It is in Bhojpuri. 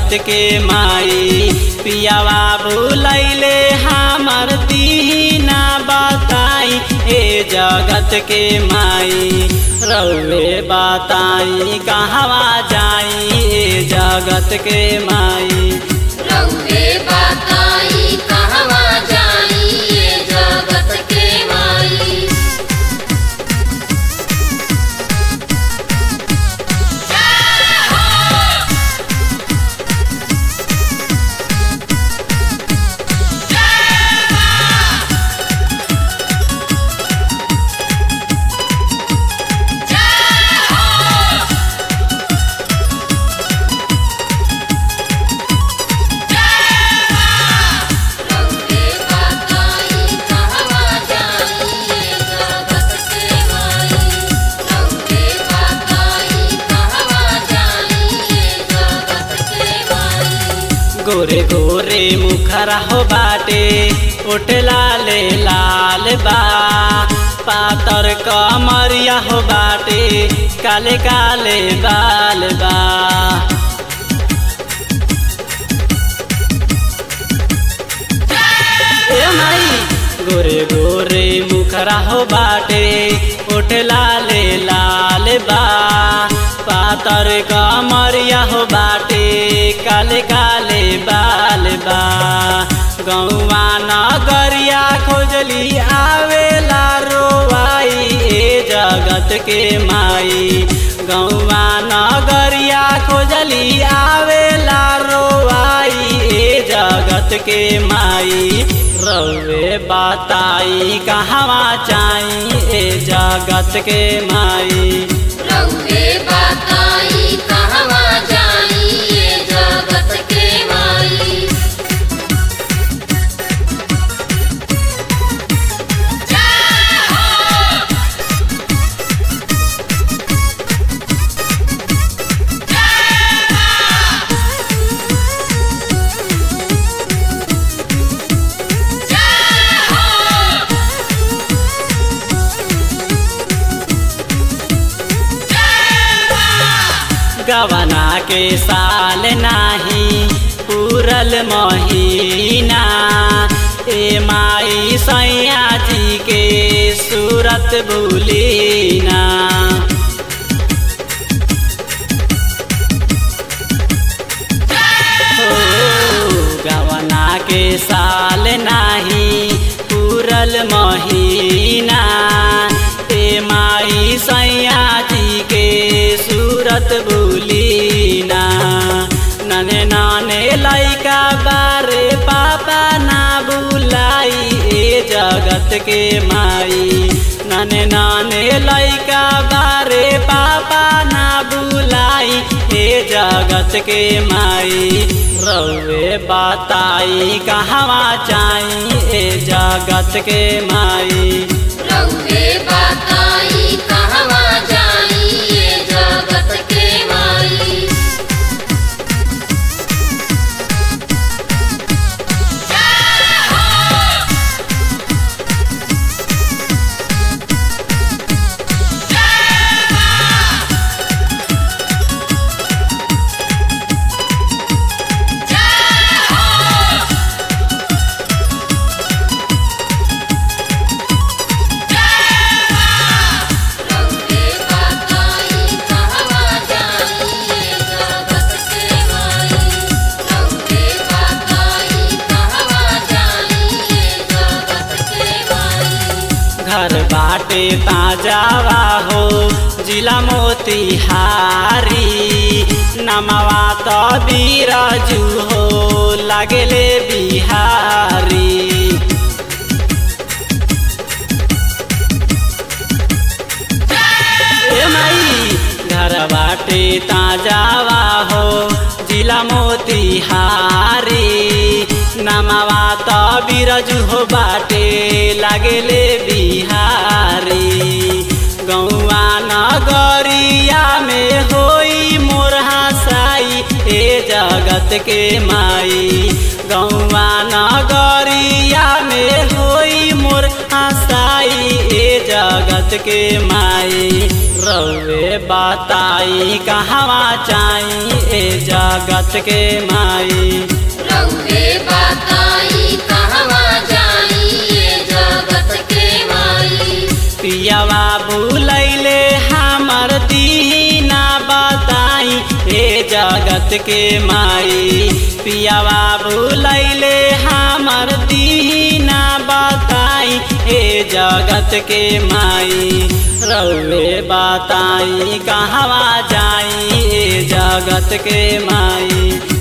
जगत के माई पियावा भूलैले हमर दीना बताई ए जगत के माई रउे बताई कहवा जाई ए जगत के माई रउवे बताई कहवा जाई ये जगत के माई रउवे बताई कहवा जाई ये जगत के माई रउवे बताई कहवा जाई ये जगत के माई गोरे गोरे मुखरा हो बाटे ओट लाले लाल बा पातर कमरिया हो बाटे काले काले बाल बा ए माई गोरे गोरे मुखरा हो बाटे ओठ लाले लाल बा पातर कमरिया हो बाटे काले काले बाल बा गौवा नगरिया खोजली आवेला रोवाई ए जगत के माई गौवा नगरिया खोजली आवेला रोवाई ए जगत के माई रउे बताई कहवा चाई ए जगत के माई रउवे बताई कहवा जाई ये जगत के माई गवना के साल नाही पूरल महीना ए माई सैया जी के सूरत भूलीना हो गवना के साल नाही पूरल महीना ए माई सैया जी के सूरत भूलीना नने नाने लैका बारे पापा ना बुलाई ए जगत के माई नने नाने लैका बारे पापा ना बुलाई ए जगत के माई रउे बताई कहवा चाई ए जगत के माई रउवे बताई कहवा जाई ये जगत के माई रउवे बताई कहवा जाई ये जगत के माई रउवे बताई कहवा जाई ये जगत के माई घर बाटे ताजावा हो जिला मोतिहारी नमवा तो बीराजू हो लगले बिहारी ए माई घर बाटे ताजावा हो जिला मोतिहारी नमवा तो बिरजू हो बाटे लगले बिहारी गौआ नगरिया में होई मोर हसाई ए जगत के माई गौआ नगरिया में होई मोर हसाई ए जगत के माई रउे बताई कहवा चाई ए जगत के माई रउवे बताई कहवा जाई ये जगत के माई पियावा बुलैले हमर दीना बताई हे जगत के माई पियावा बुलैले हमर दीना बताई हे जगत के माई रउवे बताई कहवा जाई हे जगत के माई